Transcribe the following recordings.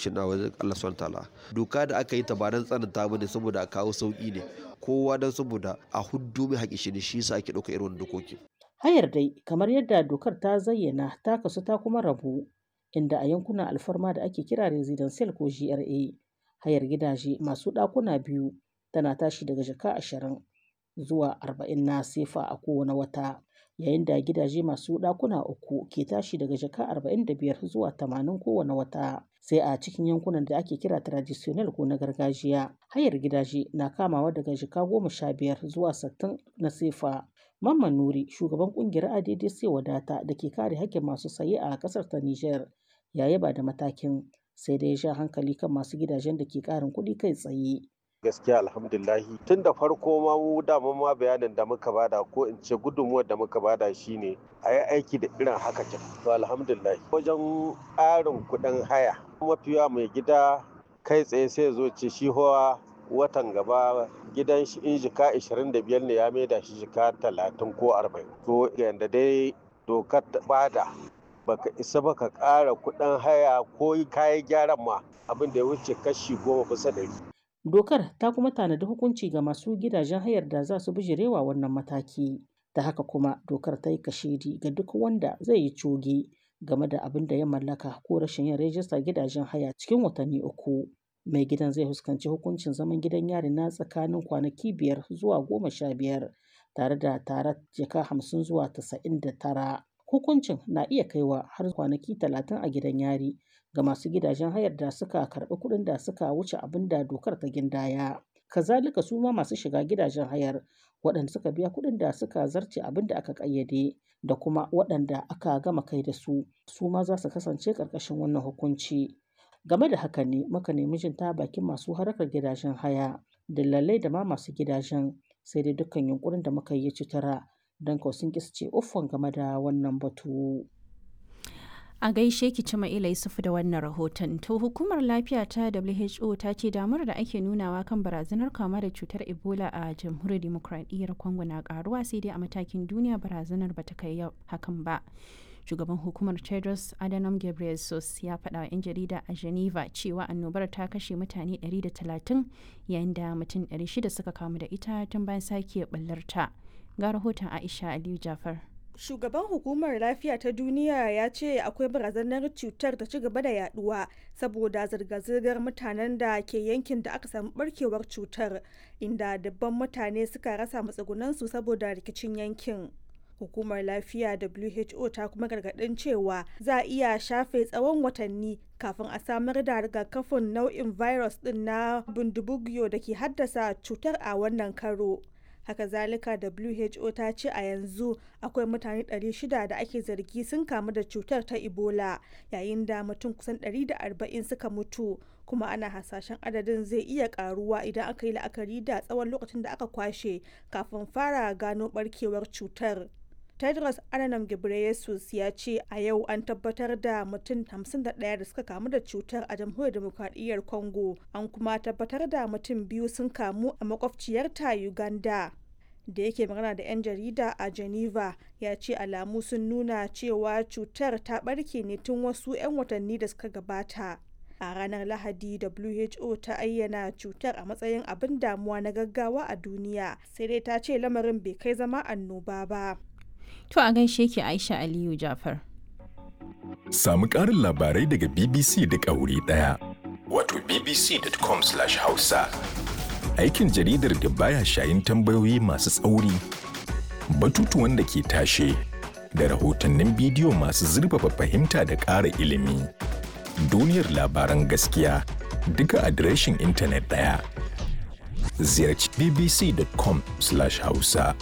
mishi na wajen Allah subhanahu ta'ala doka da aka yi ta ba don tsananta bane saboda a kawo sauki ne kowa don saboda a huddu mai haƙi shi ne shi yasa ake ɗauka irin wannan dokoki Hayar dai kamar yadda dokar ta zayyana ta kasu ta kuma rabu inda a yankunan alfarma da ake kira residential ko GRA hayar gidaje masu ɗakuna biyu tana tashi daga jaka ashirin zuwa arba'in na sefa a kowane wata yayin da gidaje masu ɗakuna uku ke tashi daga jaka arba'in da biyar zuwa tamanin kowane wata sai a cikin yankunan da ake kira traditional ko na gargajiya hayar gidaje na kamawa daga jaka goma sha biyar zuwa sittin na sefa Mamman Nuri shugaban kungiyar ADDC wadata da ke kare haƙƙin masu saye a ƙasar ta Nijar ya yaba da matakin sai dai ya sha hankali kan masu gidajen da ke ƙarin kuɗi kai tsaye. gaskiya alhamdulahi tun da farko ma mu dama ma bayanin da muka bada ko in ce gudunmuwar da muka bada shine a yi aiki da irin haka kin to alhamdulahi wajen ƙarin kuɗin haya mafiya mai gida kai tsaye sai zo ce shi hawa watan gaba gidan shi in jika 25 ne ya maida shi jika 30 ko 40 to yanda dai dokar bada baka isa baka ƙara kuɗin haya ko kayan gyaran ma abin da ya wuce kashi goma bisa ɗari Dokar ta kuma tanadi hukunci ga masu gidajen hayar da za su bijirewa wannan mataki. Ta haka kuma dokar ta yi kashedi ga duk wanda zai yi coge game da abin da ya mallaka ko rashin yin rajistar gidajen haya cikin watanni uku. Mai gidan zai fuskanci hukuncin zaman gidan yari na tsakanin kwanaki biyar zuwa goma sha biyar tare da tarar jaka hamsin zuwa tasa'in da tara. Hukuncin na iya kaiwa har kwanaki talatin a gidan yari ga masu gidajen hayar da suka karɓi kuɗin da suka wuce abin da dokar ta gindaya. Kazalika su ma masu shiga gidajen hayar waɗanda suka biya kuɗin da suka zarce abin da aka ƙayyade da kuma waɗanda aka gama kai da su su ma za su kasance ƙarƙashin wannan hukunci. Game da haka ne muka nemi jin ta bakin masu harkar gidajen haya, dillalai da ma masu gidajen sai dai dukkan yunkurin da muka yi ci tara don kawai sun ce uffan game da wannan batu. A gaishe ki ci Ma'ila Yusufu da wannan rahoton. To hukumar lafiya ta WHO ta ce damar da ake nunawa kan barazanar kama da cutar Ebola a jamhuriyar demokradiyyar Congo na karuwa sai dai a matakin duniya barazanar bata kai hakan ba. Shugaban hukumar Tedros Adhanom Ghebreyesus ya faɗa wa 'yan jarida a Geneva cewa annobar ta kashe mutane 130 yayin da mutum 600 suka kamu da ita tun bayan sake ɓallarta. Ga rahoton Aisha Aliyu Jafar. Shugaban hukumar lafiya ta duniya ya ce akwai barazanar cutar ta ci gaba da yaduwa saboda zirga-zirgar mutanen da ke yankin da aka samu barkewar cutar inda dabban mutane suka rasa matsugunansu saboda rikicin yankin. Hukumar lafiya WHO ta kuma gargadin cewa za a iya shafe tsawon watanni kafin a samar da rigakafin nau'in virus din na bundibugyo da ke haddasa cutar a wannan karo. haka zalika who ta ce a yanzu akwai mutane 600 da ake zargi sun kamu da cutar ta ebola yayin da mutum kusan 140 suka mutu kuma ana hasashen adadin zai iya karuwa idan aka yi la'akari da tsawon lokacin da aka kwashe kafin fara gano barkewar cutar tedros adhanom ghebreyesus ya ce a yau an tabbatar da mutum 51 da suka kamu da cutar a jamhuriyar demokradiyyar congo an kuma tabbatar da mutum biyu sun kamu a makwabciyarta uganda da yake magana da 'yan jarida a geneva ya ce alamu sun nuna cewa cutar ta barke ne tun wasu 'yan watanni da suka gabata a ranar lahadi who ta ayyana cutar a matsayin abin damuwa na gaggawa a duniya sai dai ta ce lamarin bai kai zama annoba ba To a gaishe ki Aisha Aliyu Jafar. Samu ƙarin labarai daga BBC da wuri ɗaya. Wato bbc.com/hausa. Aikin jaridar da baya shayin tambayoyi masu tsauri, batutuwan da ke tashe, da rahotannin bidiyo masu zurfafa fahimta da ƙara ilimi. Duniyar labaran gaskiya duka adireshin intanet ɗaya. Ziyarci bbc.com/hausa.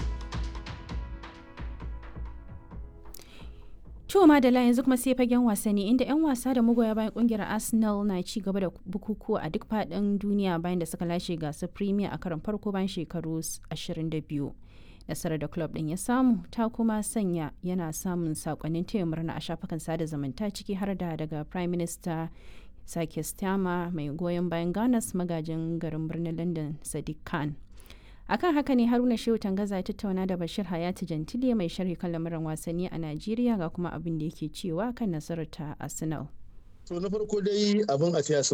To Madala yanzu kuma sai fagen wasanni inda 'yan wasa da magoya bayan kungiyar Arsenal na ci gaba da bukukuwa a duk faɗin duniya bayan da suka lashe gasar Premier a karon farko bayan shekaru 22. Nasarar da club ɗin ya samu ta kuma sanya yana samun sakonnin taya murna a shafukan sada zumunta ciki har da daga Prime Minister Sake Stama mai goyon bayan Ganas magajin garin birnin London Sadiq Khan. akan haka ne haruna shehu tangaza ya tattauna da bashir hayati jantile mai sharhi kan lamuran wasanni a najeriya ga kuma abin da yake cewa kan nasarar ta arsenal to na farko dai abin a